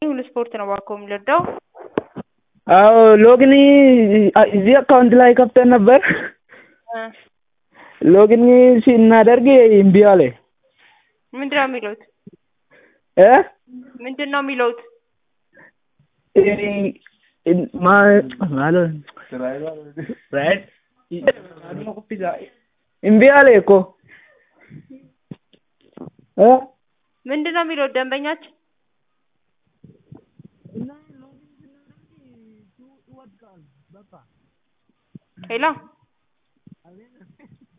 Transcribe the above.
ሁሉ ስፖርት ነው እባክዎ የሚረዳው? አዎ ሎግን እዚህ አካውንት ላይ ከፍተን ነበር። ሎግን ስናደርግ እምቢ አለ። ምንድን ነው የሚሉት? እ ምንድን ነው የሚሉት? እምቢ አለ እኮ እ ምንድን ነው የሚሉት ደንበኛችን? ሄሎ